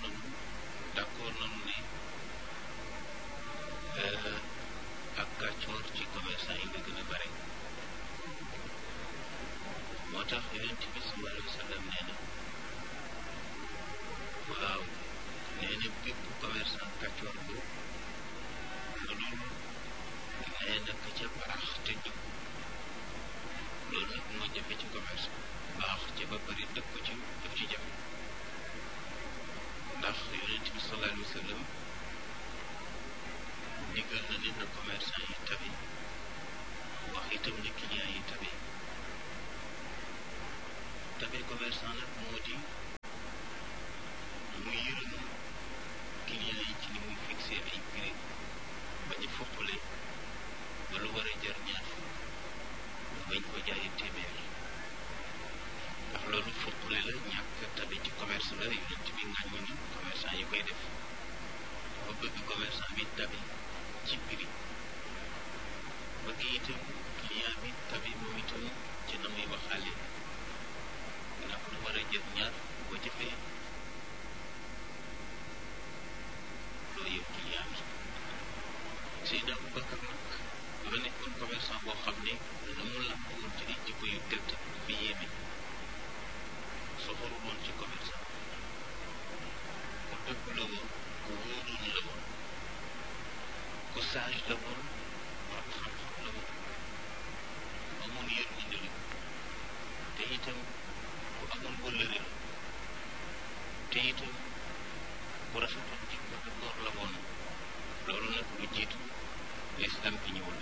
nañu d'accord nañu ne ak kàccoor ci commerçant yi la gën a bare moo tax yonent bi sallallahu alayhi wa sallam nee na waaw nee na bépp commerçant kàccoor bu lu dul nee na ka ca baax te jub loolu nag moo jafe ci commerce baax ca ba bari dëkk ci daf ci jafe ndax yonent bi sallallahu alayhi wa sallam digal na ne na commerçant yi tabi wax itam ne client yi tabi tabi commerçant nag moo di mu yërëm client yi ci ni muy fixé ay prix bañ a foppale ba lu war a jar ñaar fukk bañ ko jaayi téeméer ndax loolu foppale la ñàkk tabi ci commerce la yonent bi ŋàññi na commerçant yi koy def dafa bëgg commerçant bi tabi ci prix bëgg itam client bi tabi moom itam ci na muy waxaale ndax lu war a jël ñaar boo jëfee loo yëpp client bi Seydina Aboubacar nag dafa nekkoon commerçant boo xam ne na mu làmb woon ci ay jikko yu tedd bi yéeme soxoru woon ci commerçant ku dëgg la woon ku wóoroon la woon ku sage la woon borom xam-xam la woon ku amoon yërmande la te itam ku amoon wëllëre la te itam ku rafetoon ci ko góor la woon loolu nag lu jiitu lislam bi ñëwul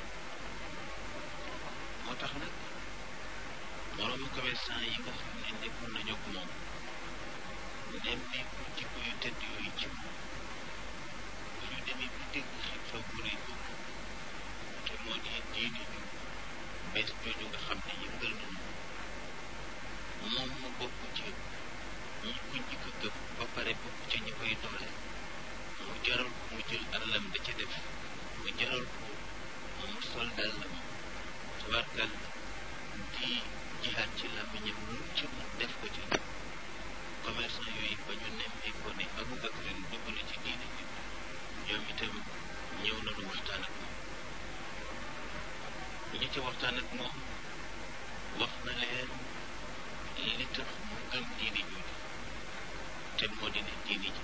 moo tax nag moroomu commerçant yi nga xam ne nekkoon nañu ak moom nemmeeku jikko yu tedd yooyu ci moom bu ñu demee bu dégg xew-xew bu rëy boobu te moo di diine ju bees jooju nga xam ne yëngal nañu moom mu bokk ci ñi ko njëkk a gëm ba pare bokk ci ñi koy doole mu jaral ko mu jël alalam da ca def mu jaral ko mu sol dàllam tabarkal di jihaat ci làmmiñam lu ci mu def ko ci commerçant yooyu ba ñu nemmee ko ne Aboubacar dugg na ci diine ji ñoom itam ñëw nañu waxtaan ak moom bu ñu ci waxtaan ak moom wax na leen li tax mu gëm diine jooju te moo di ne diine ji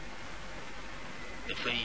dafay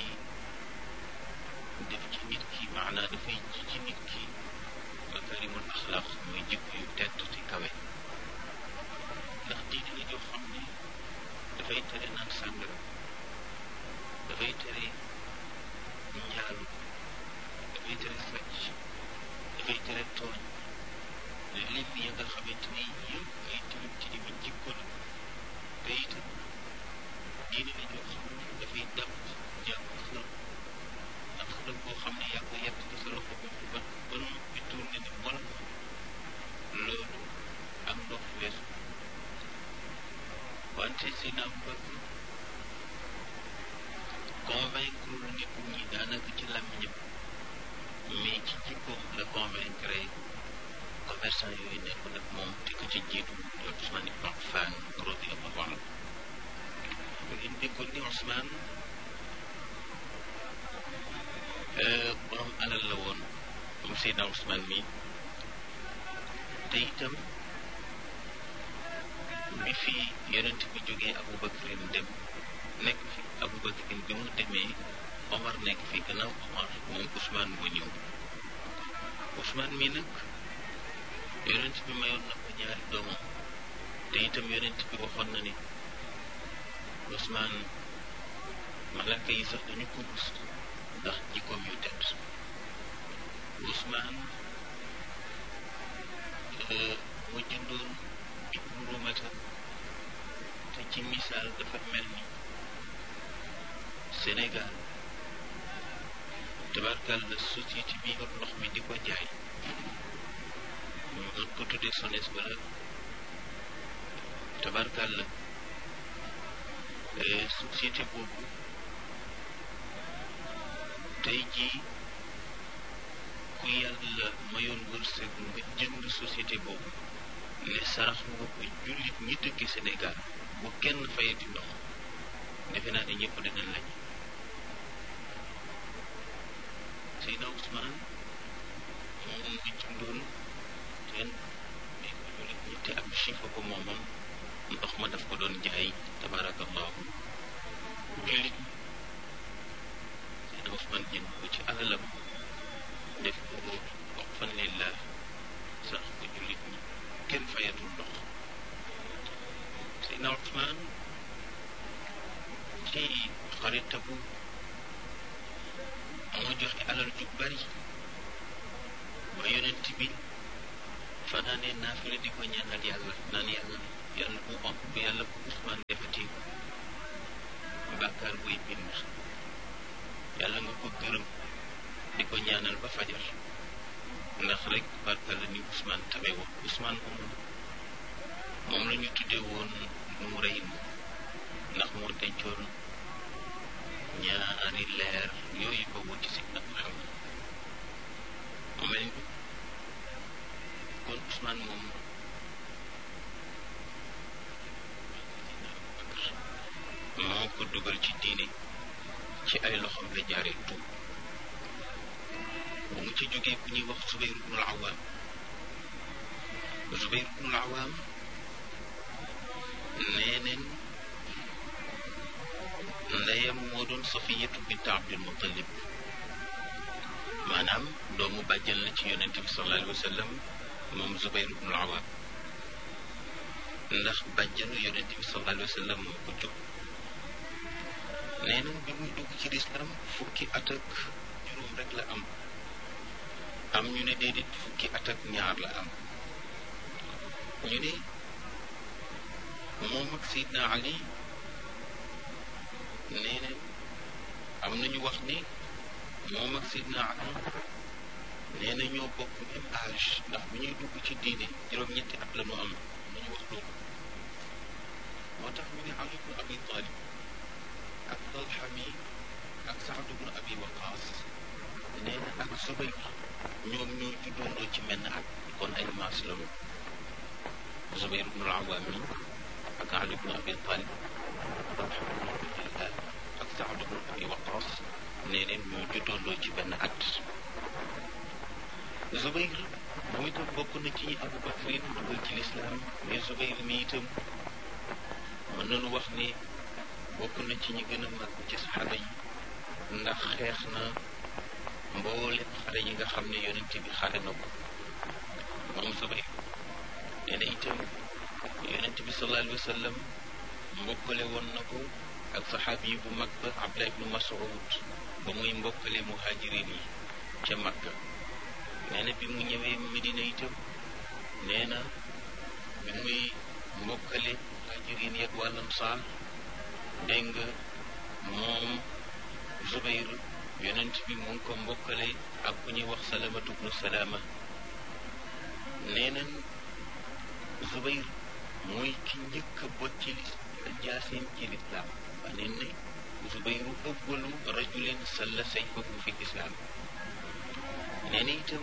def ci nit ki maanaa dafay ji ci nit ki makarimul axlaq mooy jikko yu tedd te kawe ndax diine la joo xam ne dafay tere naan sàngara dafay tere njaalu dafay tere sàcc dafay tere tooñ lim ya nga xamante ni yëpp ay tilim tilimi jikko la te itam diine la joo xam ne dafay dàq jàng xërëm ndax xërëm boo xam ne yaa ko yett ci sa loxo bopp ba ba noppi tourné ni mol loolu am ndox weesu wante Seydina Aboubacar convaincre lu nit ñi daanaka ci làmmiñam mais ci jikkoom la convaincre commerçant yooyu nekk nag moom te ko ci jiitu di Ousmane ibn Affan radiyallahu anhu ngeen déggoon ni Ousmane borom alal la woon moom Seydina Ousmane mi te itam bi fi yonent bi jógee Aboubacarin dem nekk fi Aboubacarin bi mu demee Omar nekk fi gannaaw Omar moom Ousmane moo ñëw Ousmane mi nag yonent bi mayoon na ko ñaari doomam te itam yonent bi waxoon na ni Ousmane malaka yi sax dañu ko rus ndax jikkoom yu tedd Ousmane mu jëndoon ibnu rumata te ci misaal dafa mel ni Sénégal tabarkal la société bi yor ndox mi di ko jaay ñu mën ko tuddee SONES wala tabarkal la société boobu tey jii ku yàlla mayoon wërsëg nga jënd société boobu ne sarax nga ko jullit ñi dëkk Sénégal bu kenn fayati ndox defe naa ne ñëpp dinañ lañ Seydina Ousmane moom ngi jëndoon teen mais ko jullit ñi te ab chifa ko moomoon ndox ma daf ko doon jaay tabarakallahu jullit ñi Seydina Ousmane jënd ko ci alalam def ko waqfan lillah sax ko jullit ñi kenn fayatul ndox Seydina Ousmane ci xaritabu moo joxe alal ju bari ba yonent bi fanaanee naafila di ko ñaanal yàlla naan yàlla yàlla bu am bu yàlla bu Ousmane defati bàkkaar buy bind yàlla nga ko gërëm di ko ñaanal ba fajar ndax rek barka la ni Ousmane tabe woon Ousmane moom moom la ñu tuddee woon nu rëy ndax moo dencoon ñaari leer yooyu ko wuti si nag Muhammad mu mel ni kon Ousmane moom moo ko dugal ci diine ci ay loxoom la jaaree tuub bu mu ci jógee ku ñuy wax Zubayr ibnul Awaam Zubayr ibnul Awaam nee neen ndeyam moo doon Safiyatu bint Abdul Muttalib maanaam doomu bàjjan la ci yonent bi sallallahu alayhi wa sallam moom Zubayr ibnul Awaam ndax bàjjanu yonent bi sallallahu alayhi wa sallam moo ko jóg nee na bi muy dugg ci lislaam fukki at ak juróom rek la am am ñu ne déedéet fukki at ak ñaar la am ñu ne moom ak Seydina Ali nee na am nañu wax ni moom ak Seydina Ali nee na ñoo bokk même âge ndax bu ñuy dugg ci diine juróom-ñetti at la ñu am nañu wax loolu moo tax ñu ne Ali ibn Abi Talib ak Talha mi ak Saad ibn Abi Waqaas nee na ak Zubayr ñoom ñoo juddoondoo ci menn at kon ay maas la ñu Zubayr ibn al-Awwam mi ak Ali ibn Abi Talib Talha ibn Ubaydillah ak Saad ibn Abi Waqaas nee neen ñoo juddoondoo ci benn at Zubayr moom itam bokk na ci Abu Bakrin dugal ci lislaam mais Zubayr mi itam mën nañu wax ni bokk na ci ñi gën a mag ci saxaaba yi ndax xeex na mboolem xare yi nga xam ne yonent bi xare na ko moom Zubayr nee na itam yonent bi sallallahu alayhi wa sallam mbokkale woon na ko ak saxaabi yi bu mag ba Abdullah ibnu Mas'ud ba muy mbokkale muhajirin yi ca Makka nee na bi mu ñëwee Medina itam nee na bi muy mbokkale muhajirin yi ak wàll Ansaar dégg nga moom Zubayr yonent bi mu ngi ko mbokkale ak ku ñuy wax Salamatu bnu Salama nee nañ Zubayr mooy ki njëkk a bot ci li jaaseem ci lislaam wax neen ne Zubayru ëwwalu rajulin salla sayfahu fi lislaam nee na itam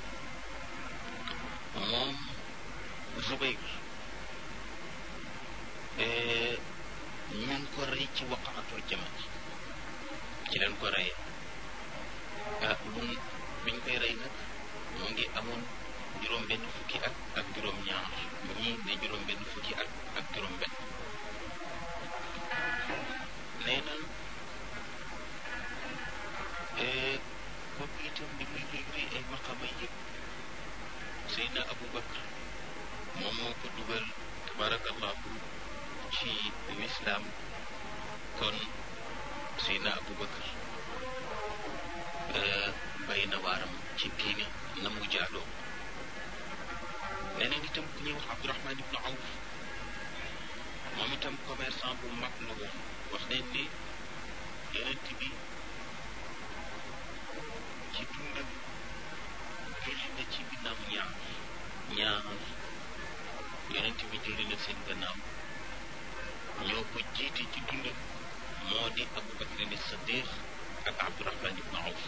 moom Zubayr ñu ngi ko rey ci waqaatul jamal ci leen ko reyee ah mun biñ koy rey nag mu ngi amoon juróom benn fukki at ak juróom ñaar ñii ne juróom benn fukki at ak juróom benn nee na kooku itam li muy luy luy ay maqama yëpp Seydina Abu Bakr moom moo ko dugal tabarakallahu ci lislaam kon Seydina Abu Bakr bay na waaram ci diine na mu jaadoo neneen itam ku ñuy wax Abdurahman ibnu Awf moom itam commerçant bu mag la woon wax nañ ni yonent bi ci dundam julli na ci ginnaaw ñaar ñaar yonent bi julli na seen gannaaw ñoo ko jiite ci dundam moo di Abu Bakrin Siddiq ak Abdurahman ibnu Awf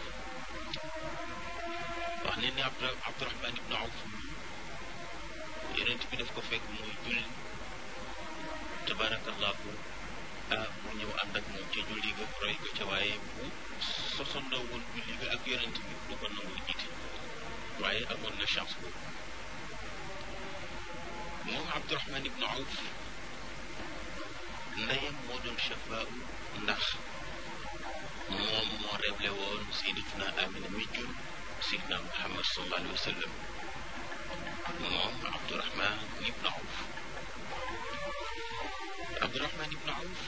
wax ne ni Abdu Abdurahman ibnu Awf yonent bi daf ko fekk muy julli tabarakallahu ah mu ñëw ànd ak moom ga roy ko ca waaye bu sosandoo woon julli ga ak yonent bi du ko nangoo jiite waaye amoon na chance boobu moom Abdurahman ibnu Awf ndeyam moo doon chafaa ndax moom moo révélé woon sayyidatuna Amina mi jur Seydina Muhammad sallallahu alayhi wa sallam moom Abdurahman ibnu Awf Abdurahman ibnu Awf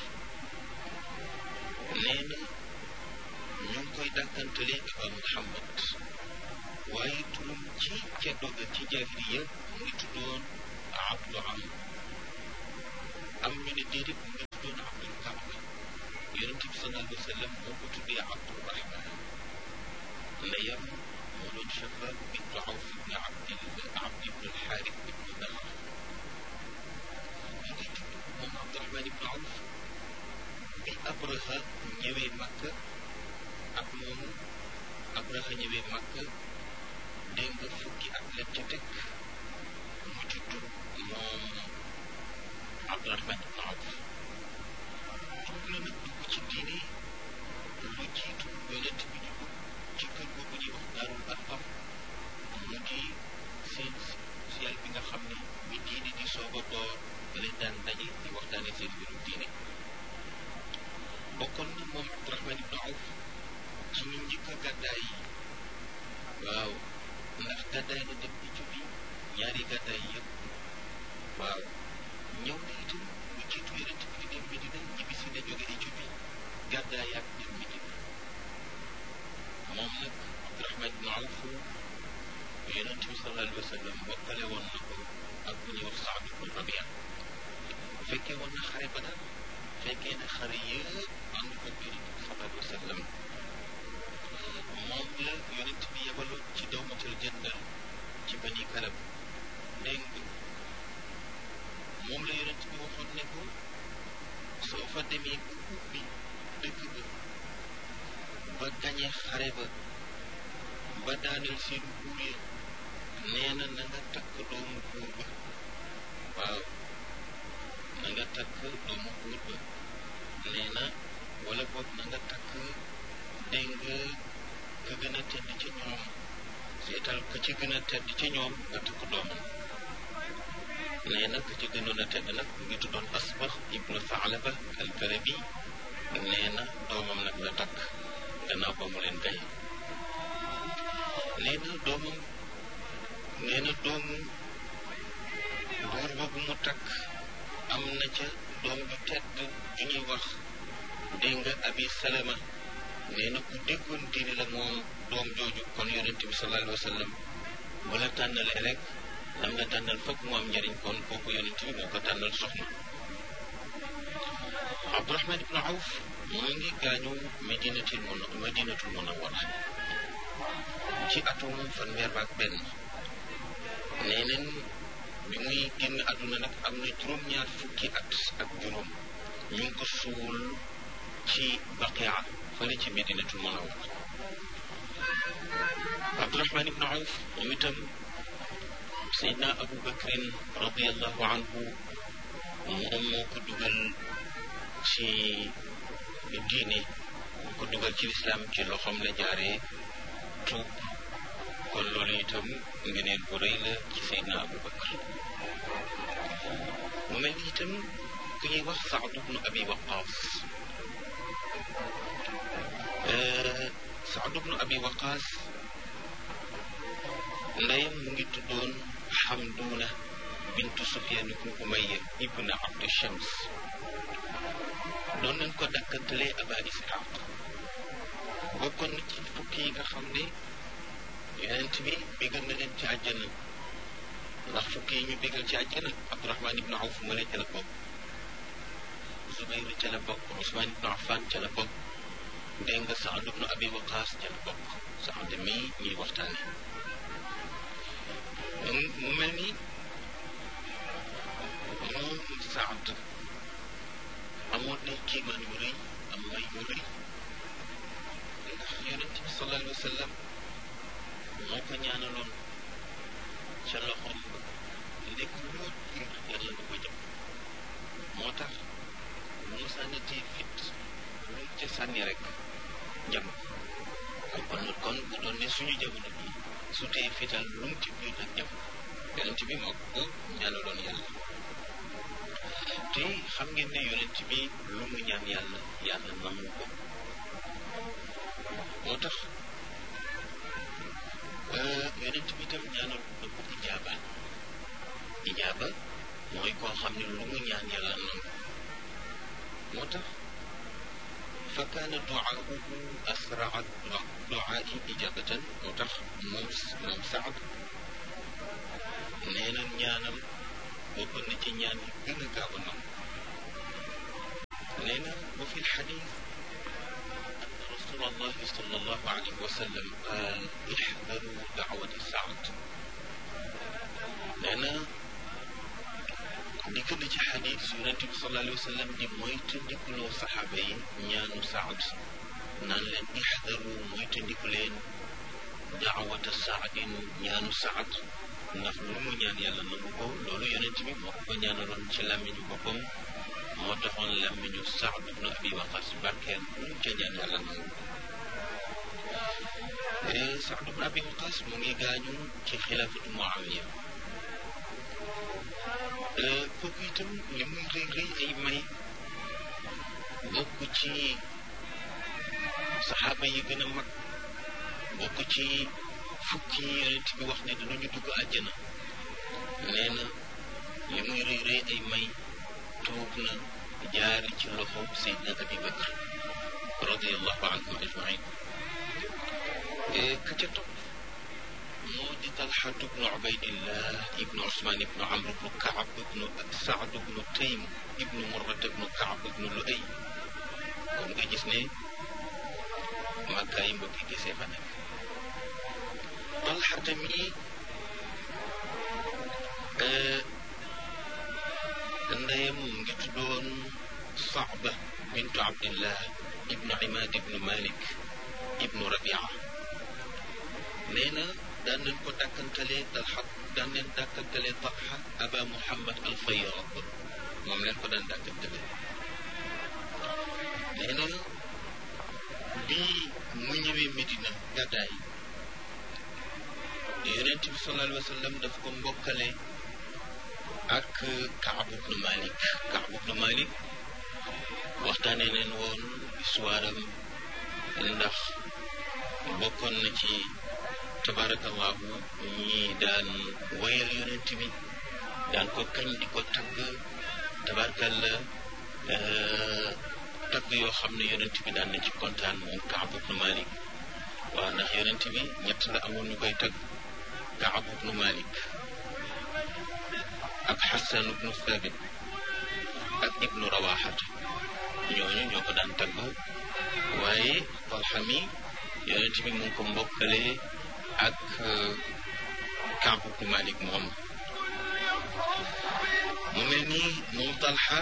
nee na ñu ngi koy dàkkantale Aba Muhammad waaye turam ci ca doga ci jaahiliya mu ngi tuddoon Abdu Am am ñu ne déedéet mu ngi tuddoon Abdul Kaaba yonent bi sallallahu alayhi wa sallam moo ko tuddee Abdurahman ndeyam moo doon Shafaat bintu Awf ibn Abdi Abdi ibn al-Xaaris ibn Nadr mi ngi tudd moom Abdurahman ibn Awf bi Abraha ñëwee Makka ak moomu Abraha ñëwee Makka dégg nga fukki at la ca teg mu judd moom Abdurahman ibn Awf dugg na nag dugg ci diine lu jiitu yonent bi dugg ci kër googu ñuy wax Daarul Arqam mu di seen social bi nga xam ne bi diine di soog a door leen daan daje di waxtaane seen mbirum diine bokkoon na moom Abdurahman ibn Awf ci ñu njëkk a gàddaay yi waaw ndax gàddaay na dem Éthiopie ñaari gàddaay yëpp waaw ñëw na itam lu jiitu yonent bi di dem Medina ñibbi si na jóge Éthiopie gàddaay ak dem Medina moom nag Abdurahman ibn Awf yonent bi sallallahu alayhi wa sallam bokkale woon na ko ak bu ñuy wax Saad ibn Rabia fekkee woon na xare Badar fekkee na xare yëpp ànd ko yonent bi sallallahu alayhi wa sallam moom la yonent bi yebaloon ci dawmatul jëndal ci bani kalab dégg nga moom la yonent bi waxoon ne ko soo fa demee bu ubbi dëkk ba ba gañe xare ba ba daaneel seen buur ya nee na na nga takk doomu buur ba waaw na nga takk doomu buur ba nee na wala boog na nga takk dégg nga ka gën a tedd ci ñoom seetal ka ci gën a tedd ci ñoom nga takk doomam nee na ka ci gënoon a tedd nag mu ngi tuddoon asbax ibnu Saalaba al-Karabi nee na doomam nag la takk gannaaw ba mu leen gaye nee na doomam nee na doomu buur boobu mu takk am na ca doom ju tedd ju ñuy wax dégg nga abi salama nee na ku déggoon diine la moom doom jooju kon yonente bi sallallahu alayhi wa sallam bu la tànnalee rek lam la tànnal foog mu am njëriñ kon kooku yonente bi moo ko tànnal soxna Abdurahman ibn Awf mu ngi gaañu medinatul mun medinatul munawwara ci atum fanweer ak benn nee neen bi muy génn àdduna nag am na juróom-ñaar fukki at ak juróom ñu ngi ko suul ci baqia fële ci medinatul munawwara Abdurahman ibn Awf ñu itam Seydina Abu Bakrin radiallahu anhu moom moo ko dugal ci diine moo ko dugal ci lislaam ci loxoom la jaaree tuub kon loolu itam ngeneen bu rëy la ci Seydina Abu Bakr mu mel ni itam ku ñuy wax Saad ibnu Abi Waqaas Saad ibnu Abi Waqaas ndeyam mu ngi tuddoon Xamduuna bintu Sufyaan ibnu Umayya ibnu Abdu Shams doon nañ ko dakkantalee Aba Isxaaq bokkoon na ci fukki yi nga xam ne yonent bi bégal na leen ci àjjana ndax fukki yi ñu bégal ci àjjana Abdurahman ibnu Awf mu ne ca la bokk Zubayr ca la bokk Usmaan ibnu Affan ca la bokk dégg nga Saad ibnu Abi Waqaas ca la bokk Saad mii ñuy waxtaane mu mel ni moom Saad amoon na kiimaan yu rëy am may yu rëy ndax yonent bi sallallahu alayhi wa sallam moo ko ñaanaloon ca loxoom ba nekk loo jiir yàlla nga ko jëm moo tax mu musaanatee fit lu ca sànni rek jam kon kon bu doon ne suñu jamono bi su tee fital lu mu ci biir nag jam yonent bi moo ko ñaanaloon yàlla te xam ngeen ne yonent bi lu mu ñaan yàlla yàlla nangu ko moo tax yonent bi tam ñaanal na ko ijaaba ijaaba mooy koo xam ne lu mu ñaan yàlla nangu moo tax fa kaana duaahu asraa duaai ijabatan moo tax moom moom Saad nee na ñaanam bokk na ci ñaan yi gën a gaaw a nangu nee na wa fi lxadis anna rasul allahi sal allahu alayhi wa sallam qaal ixdaru daawati Saad nee na dikk na ci xadis yonente bi sallallahu alayhi wa sallam di moytu ndikuloo saxaaba yi ñaanu Saad naan leen ixdaru moytu ndiku leen daawata Saadin ñaanu Saad ndax lu mu ñaan yàlla nangu ko loolu yonent bi moo ko ñaanaloon ci làmmiñu boppam moo taxoon làmmiñu Saad ibnu Abi Waqas barkeel lu mu ca ñaan yàlla nangu ko Saad ibnu Abi Waqas mu ngi gaañu ci xilaafatu Muawiya kooku itam li muy rëy rëy ay may bokk ci saxaaba yi gën a mag bokk ci fukki yonent bi wax ne dinañu dugg àjjana nee na li muy rëy rëy ay may tuub na jaari ci loxo Seydina Abi Bakr radiallahu anhum ajmain ka ca topp moo di Talxatu bnu Ubaydillah ibnu Usmaan ibnu Amr ibnu Kaab ibnu Saad ibnu Taym ibnu Murrat ibnu Kaab ibnu Luay kon nga gis ne màggaa yi mbokki gisee fa nekk Talxata mi ndeyam mu ngi tuddoon Saaba bintu Abdillah ibnu Imaad ibnu Malik ibnu Rabia nee na daan nañ ko dàkkantalee Talxa daan leen dàkkantalee Talxa Aba Muhammad al Fayyad moom leen ko daan dàkkantalee nee na bii mu ñëwee Medina gàddaay yonent bi sallallahu alayhi wa sallam daf ko mbokkale ak Kaab ibnu Malik Kaab ibnu Malik waxtaane leen woon histoire am ndax bokkoon na ci tabarakallahu ñi daan wayal yonent bi daan ko kañ di ko tagg tabarakalla tagg yoo xam ne yonent bi daan na ci kontaan moom Kaab ibnu Malik waaw ndax yonent bi ñett la amoon ñu koy tagg Kaab ibnu Malik ak Xasan ibnu Thabit ak ibnu Rawaxata ñooñu ñoo ko daan tagg waaye Talxa mi yonent bi mu ngi ko mbokkale ak Kaab ibnu Malik moom mu mel ni moom Talxa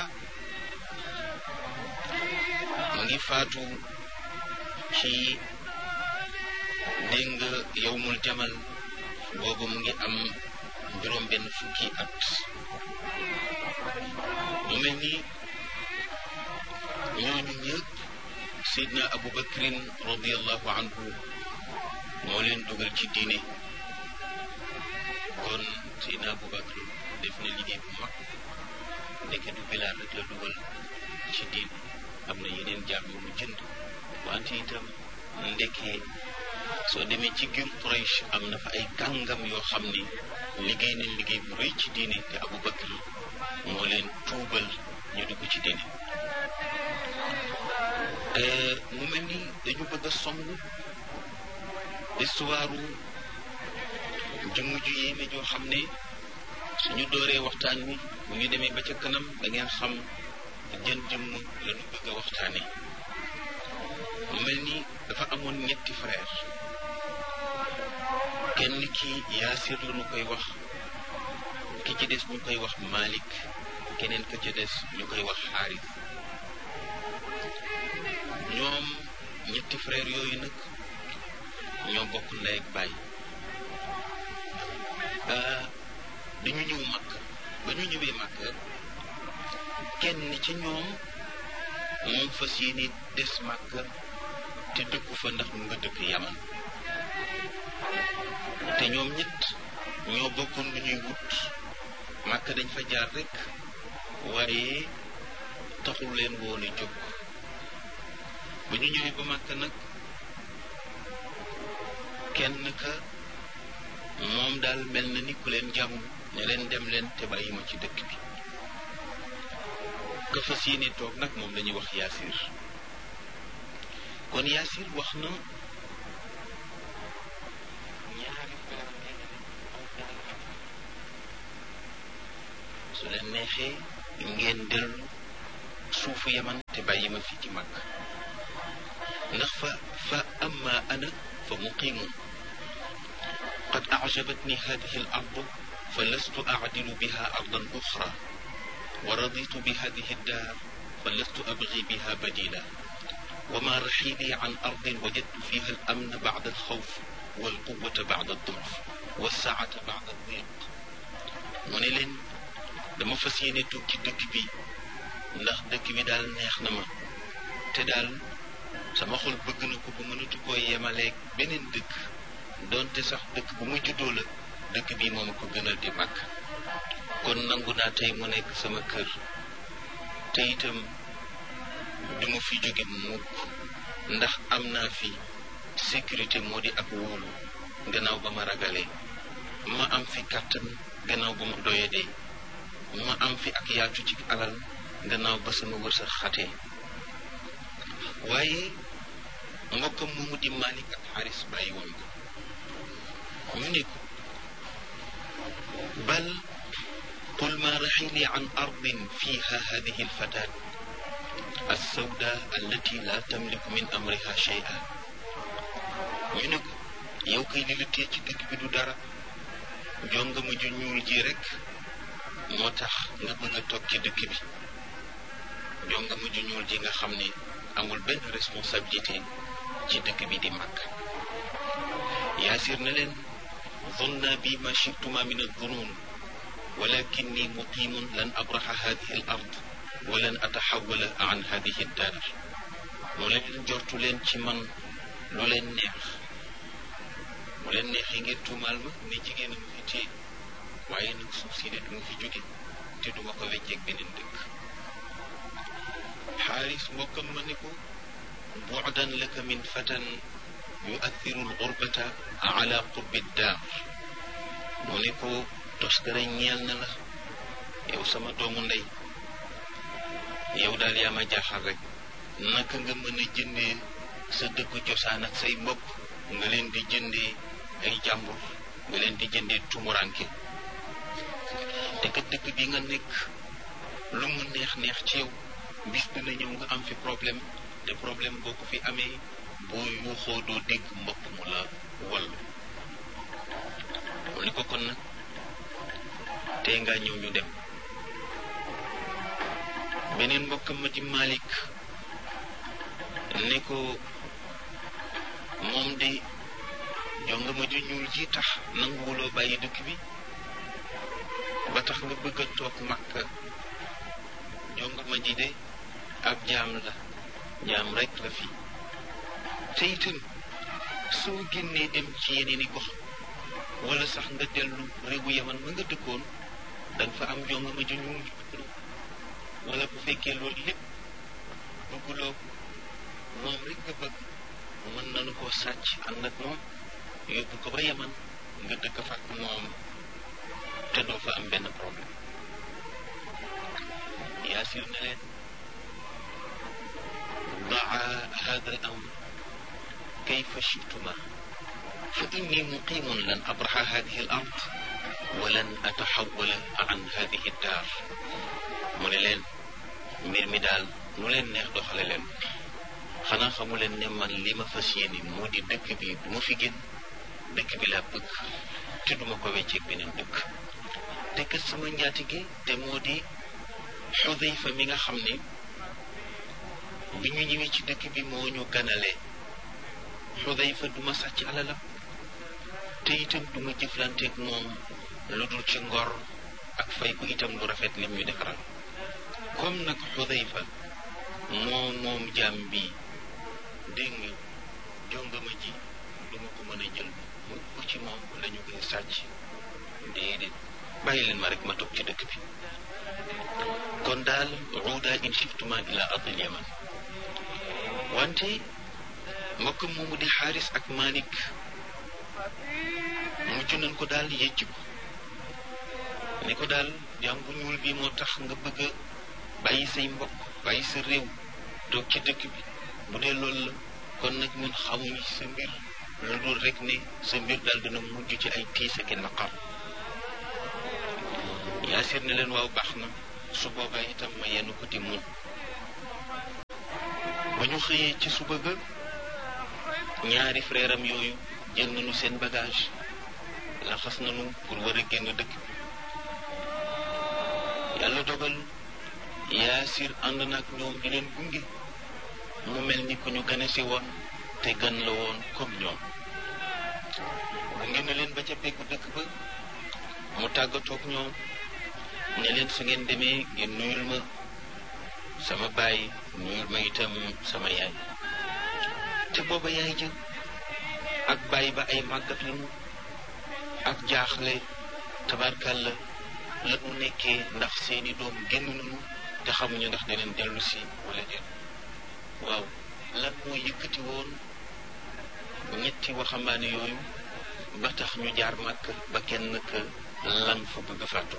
mu ngi faatu ci dégg nga yowmul jamal boobu mu ngi am juróom benn fukki at mu mel ni ñooñu ñëpp Seydina Abu Bakrin radiallahu anhu moo leen dugal ci diine kon Seydina Abu Bakr def na liggéey bu mag ndeke du Bilaal rek la dugal ci diine am na yeneen jaam yu mu jënd wante itam ndekee soo demee ci gir Quraysh am na fa ay kàngam yoo xam ni liggéey nañ liggéey bu rëy ci diine te Abu Bakr moo leen tuubal ñu dugg ci diine mu mel ni dañu bëgg a song histoire jëmm ju yéeme joo xam ne suñu dooree waxtaan wi bu ñu demee ba ca kanam da ngeen xam jën jëmm la ñu bëgg a waxtaane mu mel ni dafa amoon ñetti frère kenn ki yaasir la ñu koy wax ki ci des ñu koy wax Malik keneen ka ci des ñu koy wax xaaris ñoom ñetti frère yooyu nag ñoo bokk ndey ak baay dañu ñëw màkk ba ñu ñëwee màkk kenn ci ñoom moom fas yéene des màkk te dëkku fa ndax mu nga dëkk yaman te ñoom ñett ñoo bokkoon lu ñuy wut màkk dañ fa jaar rek waaye taxul leen woon a jóg ba ñu ñëwee ba màkk nag kenn ka moom daal mel na ni ku leen jàmm ne leen dem leen te bàyyi ma ci dëkk bi ka fas yéene toog nag moom lañuy wax yaasir kon yaasir wax na ñaari su leen neexee ngeen dellu suufu yaman te bàyyi ma fi ci mag ndax fa fa amma ana fa muqimun qad ajabatni hadihi al ardu fa lastu acdilu biha ardan uxra wa raditu bi hadihi daar fa lastu abgi biha badila وما رحيلي عن أرض وجدت فيها الأمن بعد الخوف والقوة بعد الضعف والسعة بعد الضيق mu ne leen dama fas yéene tukki dëkk bi ndax dëkk bi daal neex na ma te daal sama xol bëgg na ko ba mënatu koo yemaleeg beneen dëkk doonte sax dëkk bu ma juddoo la dëkk bi moom ko gënal di màgg kon nangu naa tey mu nekk sama kër te itam duma fi jóge mukk ndax am naa fi sécurité moo di ak wóolu gannaaw ba ma ragalee ma am fi kàttan gannaaw ba ma doyadee ma am fi ak yaatu ci alal gannaaw ba sama wërsëg xatee waaye mbokkam moomu di Malik ak Xaris bàyyi woon ko ñu ne ko bal qul ma raxili an ardin fiha hadihi alfataat alsawda allati la tamliku min amriha shay'a ñu ne ko yow kay li la tee ci dëkk bi du dara jonga ma ju ñuul ji rek moo tax nga bëgg a toog ci dëkk bi jonga ma ju ñuul ji nga xam ne amul benn responsabilité ci dëkk bi di màgg yaasir na leen zonna bi ma chituma min aldunun walakinni muqimun lan abraxa hadihi al ard walan ataxawala an hadihi daar mu leen jortu leen ci man lu leen neex mu leen neexee ngeen tuumaal ma ne jigéen a ma fi téye waaye nag suuf si de duma fi jóge te duma ko wecceeg beneen dëkk xaaris mbokkam ma ne ko buudan laka min fatan yuathiru lgurbata ala qurbi daar mu ne ko toskare ñeel na la yow sama doomu ndey yow daal yaa ma jaaxal rek naka nga mën a jëndee sa dëkku cosaan ak say mbokk nga leen di jëndee ay jàmbur nga leen di jëndee tumuranke te kat dëkk bi nga nekk lu mu neex neex ci yow bis dina ñëw nga am fi problème te problème boo ko fi amee boo yuuxoo doo dégg mbokk mu la wallu mu ni ko kon nag tey ngaa ñëw ñu dem beneen mbokkam ma di Malik ne ko moom de jonga ma ju ñuul ji tax nanguwuloo bàyyi dëkk bi ba tax nga bëgg a toog Makka jonga ma ji de ab jaam la jaam rek la fi te itam soo génnee dem ci yeneen i gox wala sax nga dellu réewu yaman ma nga dëkkoon danga fa am jonga ma ju ñuul wala bu fekkee loolu lépp bëgguloo moom rek nga bëgg mën nañu koo sàcc ànd ak moom yóbbu ko ba yaman nga dëkk fa ak moom te doo fa am benn problème yaasir ne leen daa hada al amr kayfa chituma fa inni muqimun lan abraxa hadihi al ard walan ataxawala an hadihi daar mu ne leen mbir mi daal nu leen neex doxale leen xanaa xamu leen ne man li ma fas yéene moo di dëkk bi du ma fi génn dëkk bi laa bëgg te duma ko wecceeg beneen dëkk te kat sama njaatige te moo di xudayfa mi nga xam ne bi ñu ñëwee ci dëkk bi moo ñu ganalee xudayfa du ma sàcc alalam te itam du ma jëflanteeg moom lu dul ci ngor ak fay ko itam lu rafet lim ñu defaral comme nag xudayfa moom moom jaam bi dégg nga jongama ji du ma ko mën a jël mu ko ci moom la ñu koy sàcc déedéet bàyyi leen ma rek ma toog ci dëkk bi kon daal ruuda in shiftuma ila ardil yaman wante mbokk moomu di xaaris ak malik mujj nañ ko daal yëcc ko ni ko daal jaam bu ñuul bi moo tax nga bëgg a bàyyi say mbokk bàyyi sa réew toog ci dëkk bi bu dee loolu la kon nag ñun xamuñu ci sa mbir lu dul rek ne sa mbir daal dina mujj ci ay tiis ak naqar yaasir ne leen waaw baax na su boobaa itam ma yenn ko di muñ ba ñu xëyee ci suba ga ñaari frère am yooyu jël nañu seen bagage laxas nañu pour war a génn dëkk bi yàlla dogal yaasir ànd nag ñoom di leen gunge mu mel ni ku ñu gane si woon te gan la woon comme ñoom gunge na leen ba ca peggu dëkk ba mu tàggatoog ñoom ne leen su ngeen demee ngeen nuyul ma sama baay nuyul ma itam sama yaay te booba yaay jë ak baay ba ay màggat lañu ak jaaxle tabarkàlla la mu nekkee ndax seeni doom génn nañu te xamuñu ndax daneen dellu si wala déet waaw lan moo yëkkati woon ñetti waxambaane yooyu ba tax ñu jaar màkk ba kenn ka lan fa bëgg a fàttu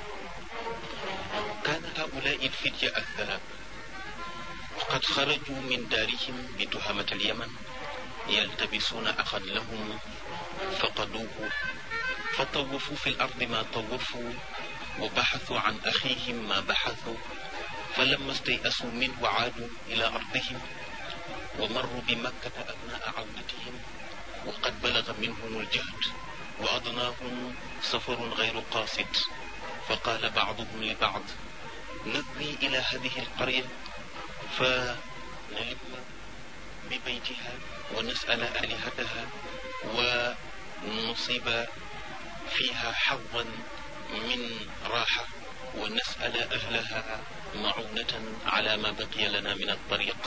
كان هؤلاء الفتية الثلاث وقد خرجوا من دارهم بتهمة اليمن يلتبسون أخا لهم فقدوه فطوفوا في الأرض ما طوفوا وبحثوا عن أخيهم ما بحثوا فلما استيأسوا منه عادوا إلى أرضهم ومروا بمكة أثناء عودتهم وقد بلغ منهم الجهد وأضناهم سفر غير قاصد فقال بعضهم لبعض نذهب إلى هذه القرية فنلم ببيتها ونسأل آلهتها ونصيب فيها حظا من راحة ونسأل أهلها معونة على ما بقي لنا من الطريق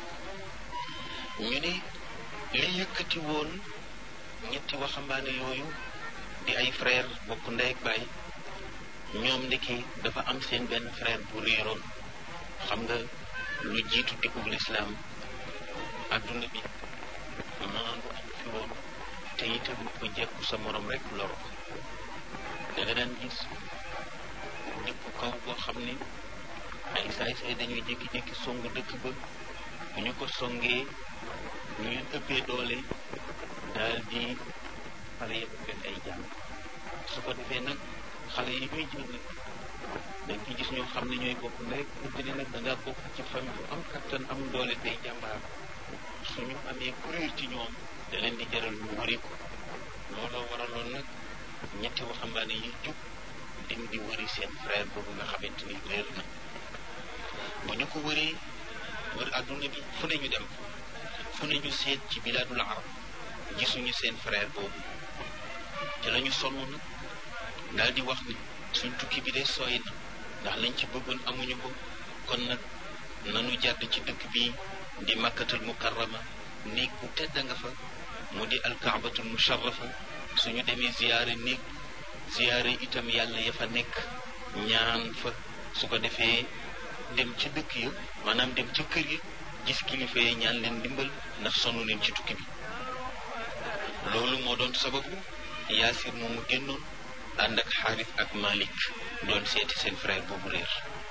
ñu ne li yëkkati woon ñetti waxambaane yooyu di ay frère bokk ndey ak baay ñoom ndeke dafa am seen benn frère bu réeroon xam nga lu jiitu dikkug lislaam adduna bi maandu am fi woon te itam ku jekku sa morom rek loro da nga daan gis dëkku kaw boo xam ne ay saay-saay dañuy jékki-jékki song dëkk ba bu ñu ko songee ñu leen ëppee doole daal di xale yëpp leen ay jàng su ko defee nag xale yi ñuy jël nag dañ ci gis ñoo xam ne ñooy bokk ndey pour ni nag da ngaa bokk ci famille bu am kattan am doole tey jàmbaar suñu amee kuréel ci ñoom da leen di jaral ñu wëri ko looloo waraloon nag ñetti waxambaane yi jug dem di wëri seen frère boobu nga xamante ni réer na bu ñu ko wëree wër àdduna bi fu ne ñu dem fu ne ñu seet ci bilaadul arab gisuñu seen frère boobu te la ñu sonn nag daal di wax ni suñ tukki bi de sooy na ndax lañ ci bëggoon amuñu ko kon nag nanu jàdd ci dëkk bi di makkatul mukarrama néeg bu tedd nga fa mu di alkaabatul musharrafa suñu demee ziyaare néeg ziyaare itam yàlla ya fa nekk ñaan fa su ko defee dem ci dëkk ya maanaam dem ca kër yi gis kilifa yi ñaan leen ndimbal ndax sonn leen ci tukki bi loolu moo doon sababu yaasir moomu génnoon ànd ak xaaris ak malik doon seeti seen frère boobu réer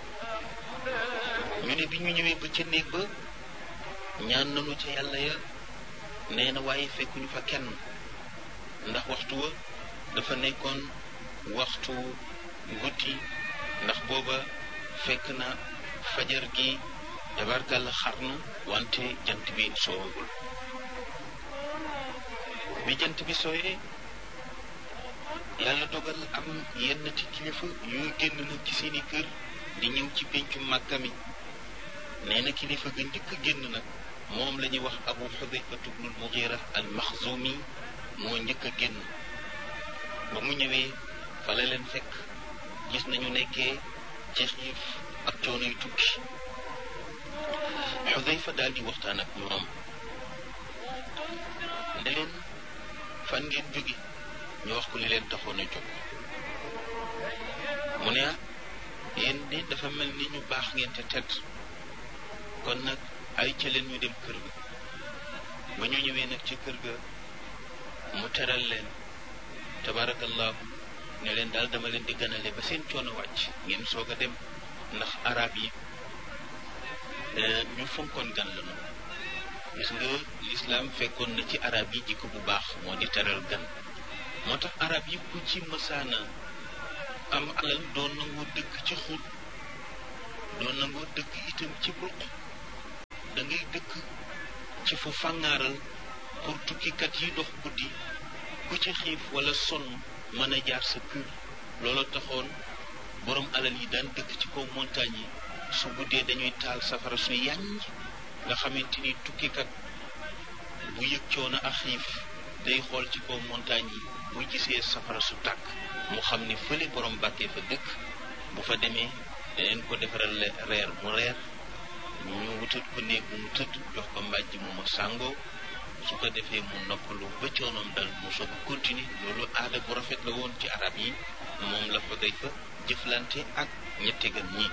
ñu ne bi ñu ñëwee ba ca néeg ba ñaan nañu ca yàlla ya nee na waaye fekkuñu fa kenn ndax waxtu wa dafa nekkoon waxtu guddi ndax booba fekk na fajar gi tabarkàlla xar na wante jant bi soowagul bi jant bi sooyee yàlla dogal am yenn ci kilifa yuy génn nag ci seeni kër di ñëw ci péncu màkka mi nee na kilifa ga njëkk génn nag moom la ñuy wax abu xudayfa tubnul mugira al maxzumi moo njëkk a génn ba mu ñëwee fa la leen fekk gis nañu nekkee ci xiif ak coono yu tukki Xudayfa daal di waxtaan ak ñoom ne leen fan ngeen jóge ñu wax ko li leen taxoon a jóg mu ne ah yéen de dafa mel ni ñu baax ngeen te tedd kon nag ay ca leen ñu dem kër ga ba ñu ñëwee nag ci kër ga mu teral leen tabarakallahu ne leen daal dama leen di ganale ba seen coono wàcc ngeen soog a dem ndax arab yi ñu fonkoon gan la noonu gis nga lislaam fekkoon na ci arab yi jikko bu baax moo di teral gan moo tax arab yi ku ci mësaana am alal doon nangoo dëkk ci xul doon nangoo dëkk itam ci ruq da ngay dëkk ci fu fàngaaral pour tukkikat yi dox guddi ku ci xiif wala sonn mën a jaar sa kër loolu taxoon borom alal yi daan dëkk ci kaw montagne yi su guddee dañuy taal safara su yàññ nga xamante ni tukkikat bu yëg coono ak xiif day xool ci kaw montagne yi bu gisee safara su tàkk mu xam ni fële borom bàkkee fa dëkk bu fa demee daneen ko defaral reer mu reer ñu wutat ko néeg bu mu tëdd jox ko mbàjj mu ma sàngoo su ko defee mu noppalu ba coonoom dal mu soog a continuer loolu aada bu rafet la woon ci arab yi moom la fa day fa jëflante ak ñetti gan ñi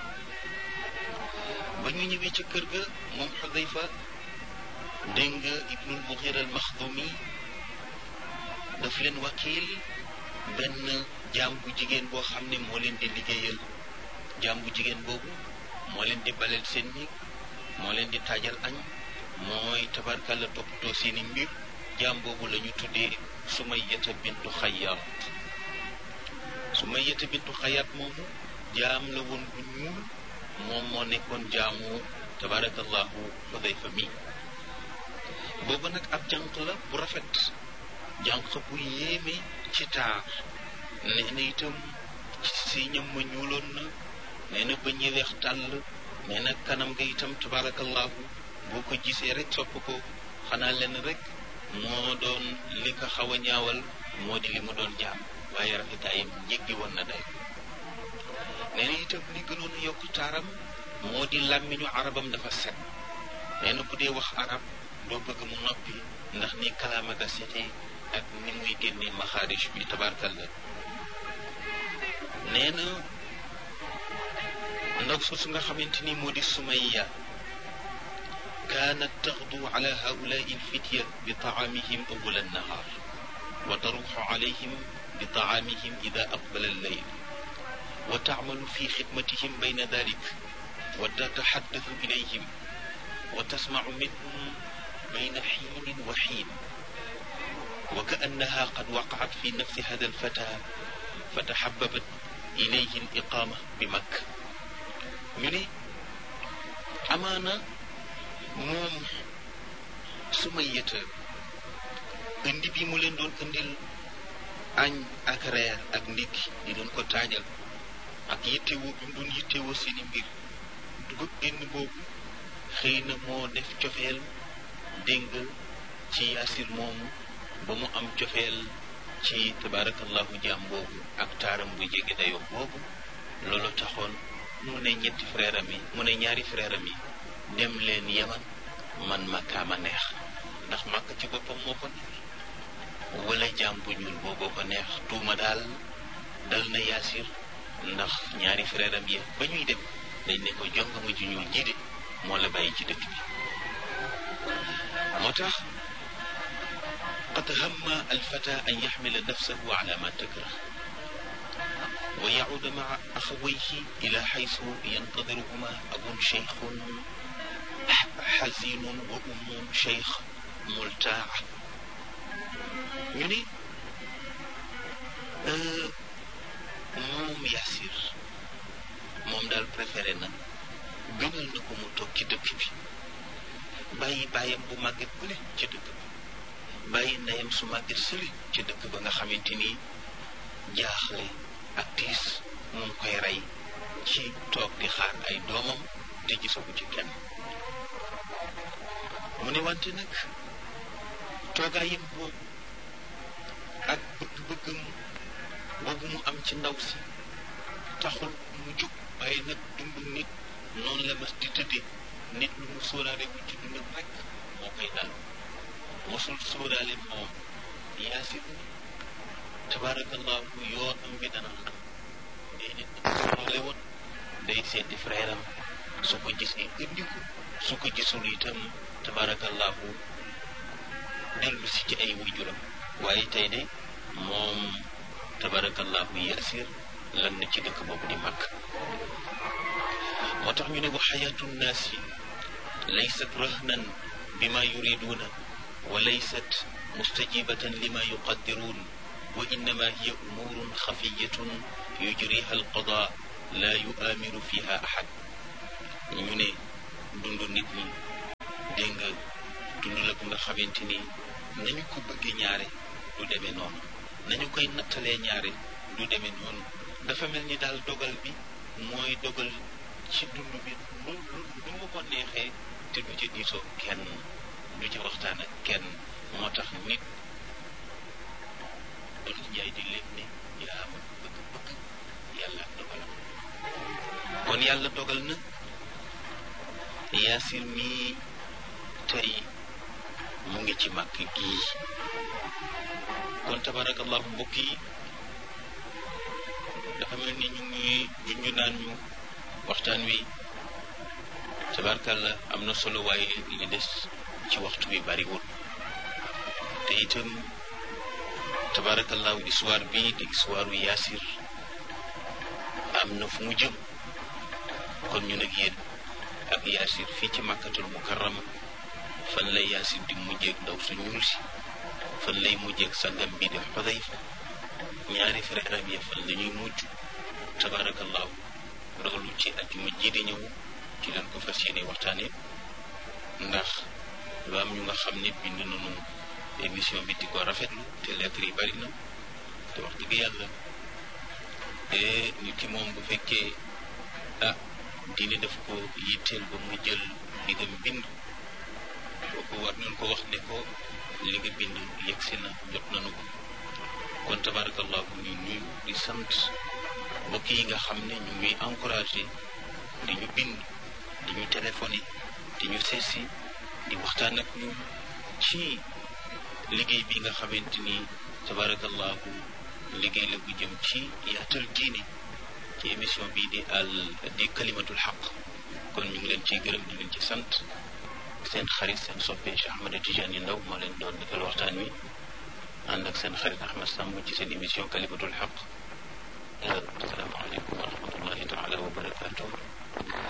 ba ñu ñëwee ci kër ga moom Xudayfa dégg nga Ibnul Mughir al Maxdumi daf leen wakiil benn jaam bu jigéen boo xam ne moo leen di liggéeyal jaam bu jigéen boobu moo leen di baleel seen néeg moo leen di taajal añ mooy tabarkalla toppatoo seeni mbir jaam boobu la ñu tuddee Sumayyata bintu Xayyaat Sumayyata bintu Xayyaat moomu jaam la woon bu ñuul moom moo nekkoon jaamu tabarakallahu Xudayfa mi boobu nag ab jànq la bu rafet jànq bu yéeme ci taar nee na itam si ñam ma ñuuloon na nee na ba ñi weex tàll nee na kanam nga itam tabarakallahu boo ko gisee rek sopp ko xanaa leen rek moo doon li ko xaw a ñaawal moo di li mu doon jaam waaye rafetaayam jéggi woon na day nee na itam li gënoon a yokk taaram moo di làmmiñu arabam dafa set nee na bu dee wax arab doo bëgg mu noppi ndax ni kalaama ga setee ak ni muy génnee maxaarij bi tabarkalla nee na ndaw soosu nga xamante ni moo di sumayya kaanat taxdu ala haulai alfitya bi taamihim awala annahaar wa taruxu alayhim bi taamihim ida aqbala alleyl wa taamalu fi xidmatihim bayna dalik wa tataxaddathu ilayhim wa tasmacu minhum bayna xiinin wa xiin wa kaannaha qad waqacat fi nafsi hada alfata fataxababat ilayhi aliqaama bi makka ñu ne amaana moom Sumayyata indi bi mu leen doon indil añ ak reer ak ndikki di doon ko taajal ak yittewoo bi mu doon yittewoo seeni mbir dugub génn boobu xëy na moo def cofeel dégg ci yaasir moomu ba mu am cofeel ci tabaarakallahu jaam boobu ak taaram bu jege dayoo boobu loolu taxoon mu ne ñetti frère am yi mu ne ñaari frère am yi dem leen yaman man makkaama neex ndax màkk ci boppam moo ko neex wala jaam bu ñuul booboo ko neex tuuma daal dal na yaasir ndax ñaari frère am yi ba ñuy dem dañ ne ko jongama ju ñuul ji de moo la bàyyi ci dëkk bi moo tax qad hamma alfata an yaxmila nafsahu ala ma takrah wa yacuuda maca axawayhi ila xaysu yantadiruhuma abun cheikhun xasinun wa ummun cheikh multaa ñu ni moom Yaasir moom daal préféré na gënal na ko mu toog ci dëkk bi bàyyi bàyyam bu màgget bële ci dëkk bi bàyyi ndeyam su màgget sëli ci dëkk ba nga xamante ni jaaxle ak tiis mu ngi koy rey ci toog di xaar ay doomam te gisagu ci kenn mu ne wante nag toogaayam boobu ak bëgg-bëggam boobu mu am ci ndaw si taxul mu jóg waaye nag dundu nit noonu la mas di tëddee nit lu mu sóoraale wu ci dundam rek moo koy daal mosul sóoraale moom yaasin tabaarakallahu yoonam bi dana xam déedéet sóoraale woon day seeti frère am su ko gisee indi ko su ko gisul itam tabaarakallahu dellu si ci ay waajuram waaye tey de moom tabaarakallahu yaasir lan na ci dëkk boobu di màkk moo tax ñu ne wa xayaatu nnaasi laysat rahnan bima yuriduuna wa laysat mustajibatan lima yuqaddiruun wa innama hiya umuurun xafiyatun yujriha alqada la yuaamiru fiha ahad ñu ne dund nit ñi dégg nga dund la bu nga xamante ni nañu ko bëggee ñaare du demee noonu nañu koy nattalee ñaare du demee noonu dafa mel ni daal dogal bi mooy dogal ci dund bi lu lu mu ko neexee te du ca diisoo kenn du ca waxtaan ak kenn moo tax nit doon njaay di lépp ne yaa ma bëgg-bëgg yàlla ak dogalam kon yàlla dogal na yaasir mii tey mu ngi ci màkk gii kon tabarakallahu mbokk yi dafa mel ni ñu ngi junju naan ñu waxtaan wi tabarkalla am na solo waaye li des ci waxtu bi bariwul te itam tabarakallahu histoire bii di histoire yaasir am na fu mu jëm kon ñu nag yéen ak yaasir fii ci màkkatul mukarrama fan lay yaasir di mujjeeg ndaw su ñuul si fan lay mujjeeg sangam bii di xudayfa ñaari frère am ya fan la ñuy mujj tabarakallahu loolu ci ajjuma ji di ñëw ci leen ko fas yéene waxtaane ndax lu am ñu nga xam ne bind nañu émission bi di ko rafetlu te lettre yi bari na te wax dëgg yàlla te nit ki moom bu fekkee ah diine daf ko yitteel ba mu jël li nga bind kooku war nañ ko wax ne ko li nga bind yegsi na jot nañu ko kon tabarakallahu ñu nuyu di sant mbokk yi nga xam ne ñu ngi encouragé di ñu bind di ñu téléphoné di ñu seesi di waxtaan ak ñun ci liggéey bi nga xamante ni tabarakallahu liggéey la bu jëm ci yaatal diine ci émission bi di al di kalimatul xaq kon ñu ngi leen ciy gërëm di leen ci sant seen xarit seen soppe Cheikh Ahmed Tidiane Ndaw moo leen doon defal waxtaan wi ànd ak seen xarit Ahmed Samb ci seen émission kalimatul xaq asalaamaaleykum wa rahmatullahi taala wa barakatuh